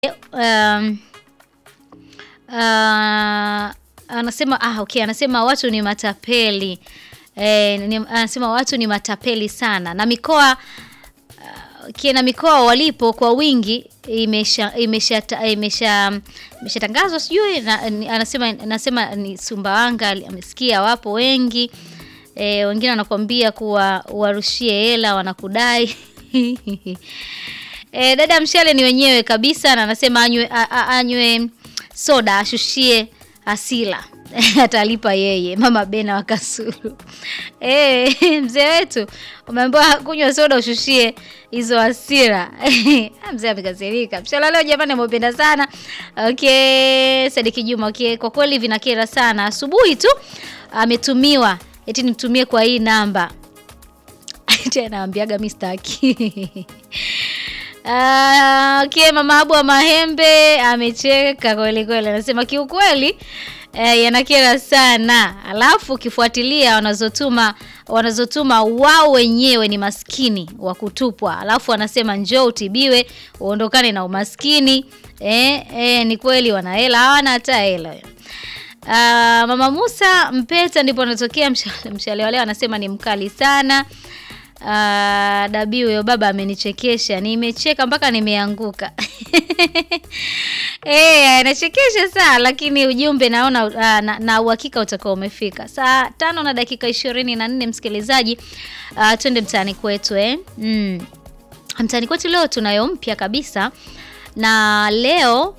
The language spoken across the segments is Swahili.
um, uh, anasema ah, okay, anasema watu ni matapeli eh, ni, anasema watu ni matapeli sana na mikoa uh, kiena mikoa walipo kwa wingi imesha imesha imesha imeshatangazwa sijui na, ni- anasema anasema ni Sumbawanga amesikia wapo wengi e, wengine wanakuambia kuwa warushie hela wanakudai e, dada mshale ni wenyewe kabisa na anasema anywe, a- a- anywe soda ashushie asila atalipa yeye mama Bena wa Kasulu. Eh, mzee wetu umeambiwa kunywa soda ushushie hizo hasira. mzee amekasirika. Mshala leo jamani amependa sana. Okay, Sadiki Juma okay, kwa kweli vinakera sana. Asubuhi tu ametumiwa eti nitumie kwa hii namba. Tena naambiaga mimi sitaki. Ah, okay, mama Abu wa Mahembe amecheka kweli kweli, anasema kiukweli eh, yanakera sana. Alafu ukifuatilia wanazotuma wanazotuma wao wenyewe ni maskini wa kutupwa, alafu wanasema njoo utibiwe uondokane na umaskini. Eh, eh, ni kweli wana hela, hawana hata hela. Ah, mama Musa Mpeta ndipo anatokea mshale, mshale wa leo anasema ni mkali sana. Uh, dabi huyo baba amenichekesha, nimecheka mpaka nimeanguka. Eh, anachekesha sana lakini ujumbe naona uh, na, na uhakika utakuwa umefika. Saa tano na dakika ishirini na nne msikilizaji, uh, twende mtaani kwetu eh. Mm. Mtaani kwetu leo tunayo mpya kabisa na leo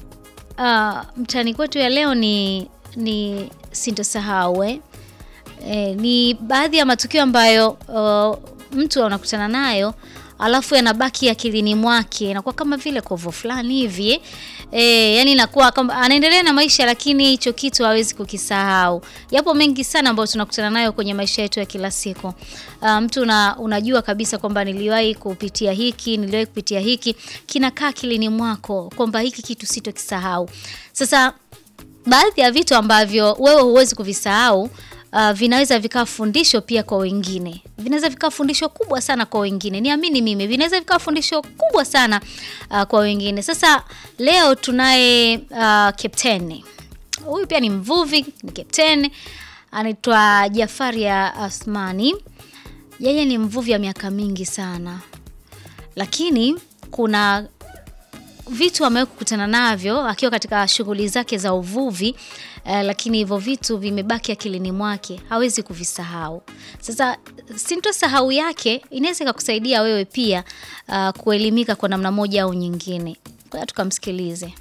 uh, mtaani kwetu ya leo ni ni sintosahau eh. E, ni baadhi ya matukio ambayo uh, mtu anakutana nayo alafu yanabaki akilini mwake, inakuwa kama vile kovo fulani hivi e, yani inakuwa kama anaendelea na maisha, lakini hicho kitu hawezi kukisahau. Yapo mengi sana ambayo tunakutana nayo kwenye maisha yetu ya kila siku. Uh, mtu una, unajua kabisa kwamba niliwahi kupitia hiki, niliwahi kupitia hiki, kinakaa akilini mwako kwamba hiki kitu sitokisahau. Sasa baadhi ya vitu ambavyo wewe huwezi kuvisahau uh, vinaweza vikawa fundisho pia kwa wengine, vinaweza vikawa fundisho kubwa sana kwa wengine. Niamini mimi, vinaweza vikawa fundisho kubwa sana uh, kwa wengine. Sasa leo tunaye uh, kapteni huyu pia ni mvuvi, ni kapteni, anaitwa Jafaria Asmani. Yeye ni mvuvi wa miaka mingi sana, lakini kuna vitu amewahi kukutana navyo akiwa katika shughuli zake za uvuvi eh, lakini hivyo vitu vimebaki akilini mwake, hawezi kuvisahau. Sasa sintosahau yake inaweza ikakusaidia wewe pia uh, kuelimika kwa namna moja au nyingine. Kwa hiyo tukamsikilize.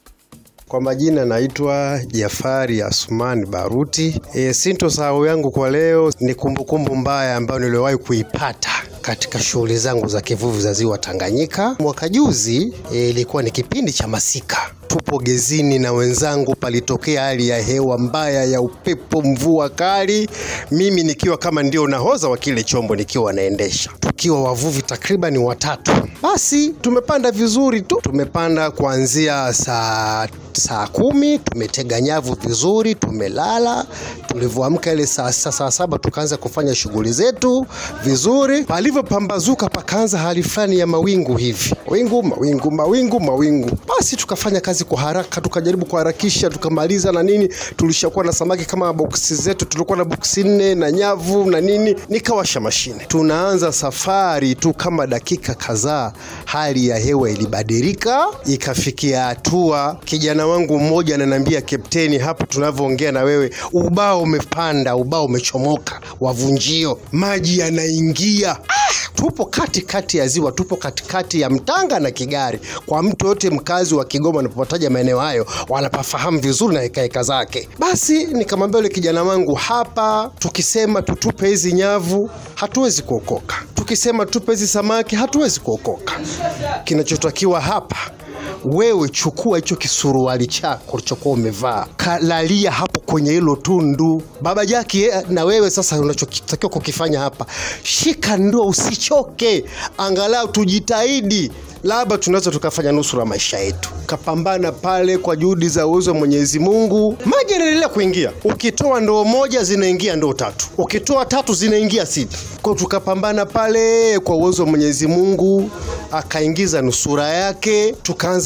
Kwa majina naitwa Jafari Asumani Baruti. E, sintosahau yangu kwa leo ni kumbukumbu mbaya ambayo niliwahi kuipata katika shughuli zangu za kivuvi za ziwa Tanganyika. Mwaka juzi e, ilikuwa ni kipindi cha masika, tupo gezini na wenzangu, palitokea hali ya hewa mbaya ya upepo, mvua kali, mimi nikiwa kama ndio nahodha wa kile chombo nikiwa naendesha, tukiwa wavuvi takriban watatu. Basi tumepanda vizuri tu, tumepanda kuanzia saa saa kumi tumetega nyavu vizuri, tumelala. Tulivyoamka ile saa, saa, saa saba tukaanza kufanya shughuli zetu vizuri. Palivyopambazuka pakaanza hali fulani ya mawingu hivi, wingu mawingu mawingu mawingu. Basi tukafanya kazi kwa haraka, tukajaribu kuharakisha, tukamaliza na nini. Tulishakuwa na samaki kama boksi zetu, tulikuwa na boksi nne na nyavu na nini. Nikawasha mashine, tunaanza safari tu, kama dakika kadhaa, hali ya hewa ilibadilika, ikafikia hatua kijana wangu mmoja ananiambia, kapteni, hapa tunavyoongea na wewe ubao umepanda, ubao umechomoka, wavunjio, maji yanaingia. Ah, tupo katikati kati ya ziwa, tupo katikati ya Mtanga na Kigari. Kwa mtu yote mkazi wa Kigoma anapotaja maeneo hayo wanapafahamu vizuri na hekaheka zake. Basi nikamwambia yule kijana wangu, hapa tukisema tutupe hizi nyavu hatuwezi kuokoka, tukisema tupe hizi samaki hatuwezi kuokoka. Kinachotakiwa hapa wewe chukua hicho kisuruali chako ulichokuwa umevaa, kalalia hapo kwenye hilo tundu. Baba Jaki, eh, na wewe sasa unachotakiwa kukifanya hapa, shika ndoo, usichoke, angalau tujitahidi labda tunaweza tukafanya nusura maisha yetu. Kapambana pale kwa juhudi za uwezo wa Mwenyezi Mungu, maji yanaendelea kuingia. Ukitoa ndoo moja zinaingia ndoo tatu, ukitoa tatu zinaingia sita. Kwa tukapambana pale kwa uwezo wa Mwenyezi Mungu, akaingiza nusura yake, tukaanza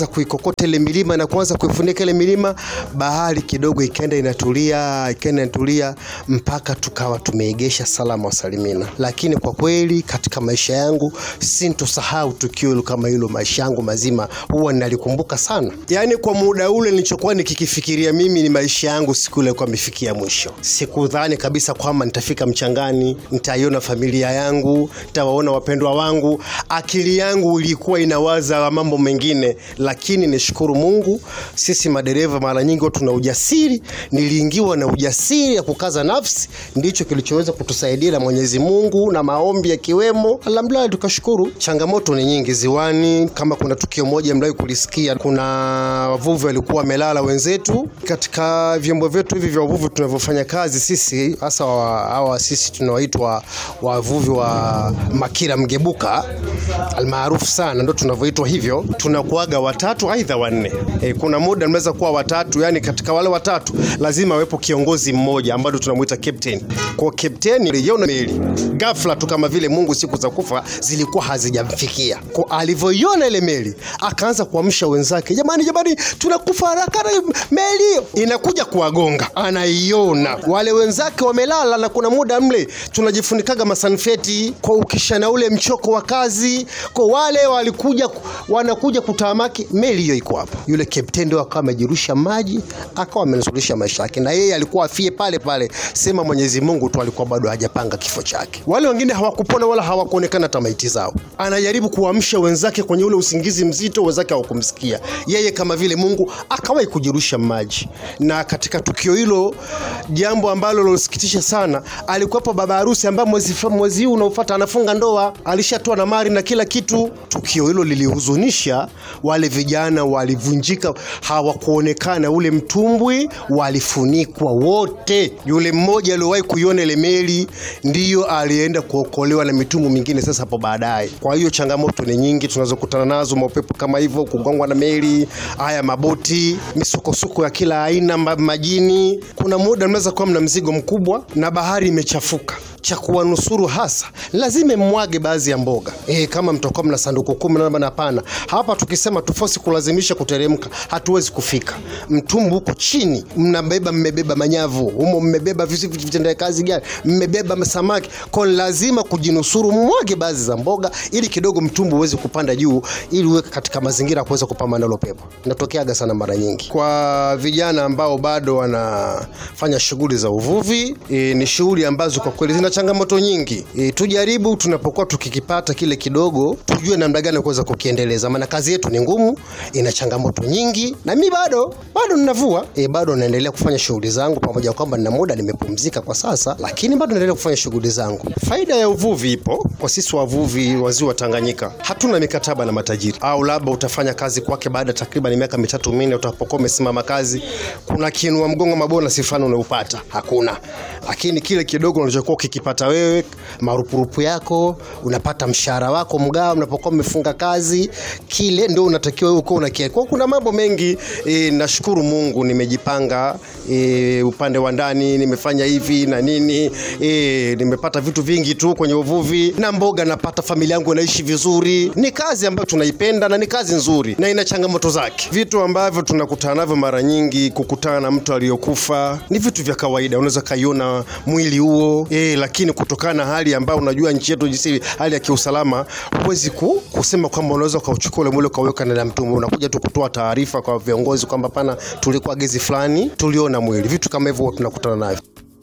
kuanza kuikokota ile milima na kuanza kuifunika ile milima, bahari kidogo ikaenda inatulia, ikaenda inatulia mpaka tukawa tumeegesha salama wasalimina. Lakini kwa kweli katika maisha yangu sintosahau tukio hilo kama hilo, maisha yangu mazima huwa nalikumbuka sana. Yaani kwa muda ule nilichokuwa nikikifikiria mimi ni maisha yangu siku ile ilikuwa imefikia mwisho. Sikudhani kabisa kwamba nitafika mchangani, nitaiona familia yangu, nitawaona wapendwa wangu. Akili yangu ilikuwa inawaza mambo mengine, lakini nishukuru Mungu, sisi madereva mara nyingi huwa tuna ujasiri. Niliingiwa na ujasiri ya kukaza nafsi, ndicho kilichoweza kutusaidia na Mwenyezi Mungu na maombi yakiwemo. Alhamdulillah, tukashukuru. Changamoto ni nyingi ziwani, kama kuna tukio moja mliwahi kulisikia, kuna wavuvi walikuwa wamelala wenzetu katika vyombo vyetu hivi vya uvuvi tunavyofanya kazi sisi, hasa wa- hawa sisi tunawaitwa wavuvi wa Makira Mgebuka almaarufu sana, ndo tunavyoitwa hivyo. Tunakuaga watatu aidha wanne. E, kuna muda mnaweza kuwa watatu, yani katika wale watatu lazima awepo kiongozi mmoja ambaye tunamuita captain. Kwa captain aliona meli ghafla tu, kama vile Mungu siku za kufa zilikuwa hazijamfikia. Kwa alivyoiona ile meli akaanza kuamsha wenzake, jamani, jamani, tunakufa haraka, na meli hiyo inakuja kuwagonga. Anaiona wale wenzake wamelala, na kuna muda mle tunajifunikaga masanfeti kwa ukishana ule mchoko wa kazi, kwa wale walikuja wanakuja kutamaki, meli hiyo iko hapa. Yule kapteni ndio akawa amejirusha maji, akawa amenusurisha maisha yake, na yeye alikuwa afie pale pale, sema Mwenyezi Mungu tu alikuwa bado hajapanga kifo chake. Wale wengine hawakupona wala hawakuonekana hata maiti zao. Anajaribu kuamsha wenzake kwenye ule usingizi mzito, wenzake hawakumsikia yeye, kama vile Mungu akawahi kujirusha maji. Na katika tukio hilo, jambo ambalo lilosikitisha sana, alikuwepo baba harusi ambaye mwezi mwezi huu unaofuata anafunga ndoa, alishatoa na mali na kila kitu. Tukio hilo lilihuzunisha, wale vijana walivunjika, hawakuonekana. Ule mtumbwi walifunikwa wote. Yule mmoja aliyowahi kuiona ile meli ndiyo alienda kuokolewa na mitumbwi mingine sasa hapo baadaye. Kwa hiyo changamoto ni nyingi tunazokutana nazo, maupepo kama hivyo, kugongwa na meli, haya maboti, misukosuko ya kila aina ma- majini. Kuna muda mnaweza kuwa mna mzigo mkubwa na bahari imechafuka cha kuwanusuru hasa lazima mwage baadhi ya mboga e, kama mtakuwa mna sanduku kumi na bana, hapana. Hapa tukisema tufosi kulazimisha kuteremka, hatuwezi kufika. Mtumbu huko chini, mnabeba mmebeba manyavu humo, mmebeba visi vitendea kazi gani, mmebeba samaki, kwa lazima kujinusuru, mwage baadhi za mboga ili kidogo mtumbu uweze kupanda juu, ili uwe katika mazingira ya kuweza kupambana nalo pepo. Inatokeaga sana mara nyingi kwa vijana ambao bado wanafanya shughuli za uvuvi. E, ni shughuli ambazo kwa kweli zina changamoto nyingi. E, tujaribu tunapokuwa tukikipata kile kidogo, tujue namna gani ya kuweza kukiendeleza, maana kazi yetu ni ngumu, ina changamoto nyingi, na mi bado bado ninavua e, bado naendelea kufanya shughuli zangu, pamoja na kwamba nina muda nimepumzika kwa sasa, lakini bado naendelea kufanya shughuli zangu. Faida ya uvuvi ipo kwa sisi wavuvi wa ziwa Tanganyika, hatuna mikataba na matajiri, au labda utafanya kazi kwake baada ya takriban miaka mitatu minne, utapokuwa umesimama kazi, kuna kiinua mgongo mabonasi fulani unaupata, hakuna. Lakini kile kidogo unachokuwa ukikipata wewe, marupurupu yako, unapata mshahara wako mgao, unapokuwa umefunga kazi, kile ndio unatakiwa wewe uko unakia. Kwa kuna mambo mengi e, nashukuru Mungu nimejipanga e, upande wa ndani nimefanya hivi na nini e, nimepata vitu vingi tu kwenye uvuvi na mboga, napata familia yangu inaishi vizuri. Ni kazi ambayo tunaipenda na ni kazi nzuri na ina changamoto zake. Vitu ambavyo tunakutana navyo mara nyingi, kukutana na mtu aliyokufa ni vitu vya kawaida, unaweza kaiona mwili huo e, lakini kutokana na hali ambayo unajua nchi yetu jinsi hali ya kiusalama, huwezi ku, kusema kwamba unaweza ukauchukua ule mwili ukaweka ndani ya mtumbo. Unakuja tu kutoa taarifa kwa viongozi kwamba pana, tulikuwa gezi fulani, tuliona mwili. Vitu kama hivyo huwa tunakutana navyo.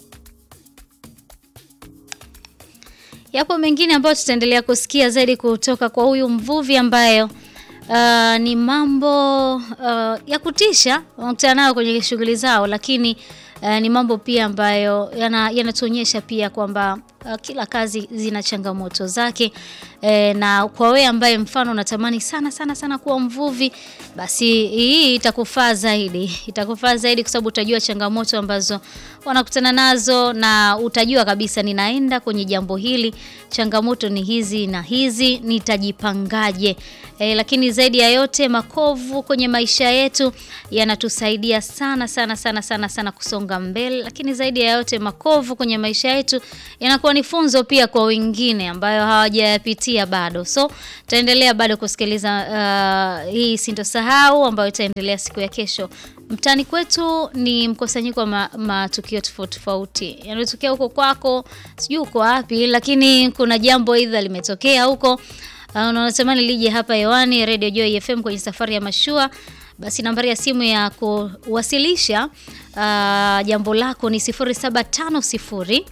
Yapo mengine ambayo tutaendelea kusikia zaidi kutoka kwa huyu mvuvi ambayo uh, ni mambo uh, ya kutisha wanakutana nayo kwenye shughuli zao, lakini uh, ni mambo pia ambayo yana- yanatuonyesha pia kwamba uh, kila kazi zina changamoto zake e, na kwa wewe ambaye mfano unatamani sana sana sana kuwa mvuvi, basi hii itakufaa zaidi, itakufaa zaidi kwa sababu utajua changamoto ambazo wanakutana nazo na utajua kabisa, ninaenda kwenye jambo hili, changamoto ni hizi na hizi, nitajipangaje? E, lakini zaidi ya yote makovu kwenye maisha yetu yanatusaidia sana sana sana sana sana kusonga mbele, lakini zaidi ya yote makovu kwenye maisha yetu yanakuwa kuwa ni funzo pia kwa wengine ambayo hawajayapitia bado. So tutaendelea bado kusikiliza uh, hii sintosahau ambayo itaendelea siku ya kesho. Mtaani kwetu ni mkusanyiko wa ma- matukio tofauti tofauti, yanayotokea huko kwako, sijui uko wapi, lakini kuna jambo aidha limetokea huko uh, unatamani lije hapa hewani Radio Joy FM kwenye safari ya mashua, basi nambari ya simu ya kuwasilisha uh, jambo lako ni 0750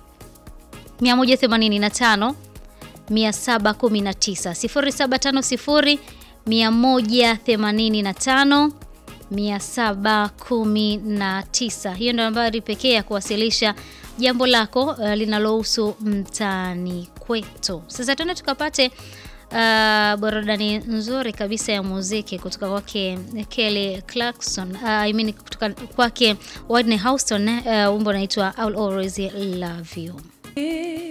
185 719 0750 185 719. Hiyo ndio nambari pekee ya kuwasilisha jambo lako uh, linalohusu mtaani kwetu. Sasa tuende tukapate uh, burudani nzuri kabisa ya muziki kutoka kwake Kelly Clarkson, uh, I mean kutoka kwake Whitney Houston, uh, wimbo unaitwa I'll always love you.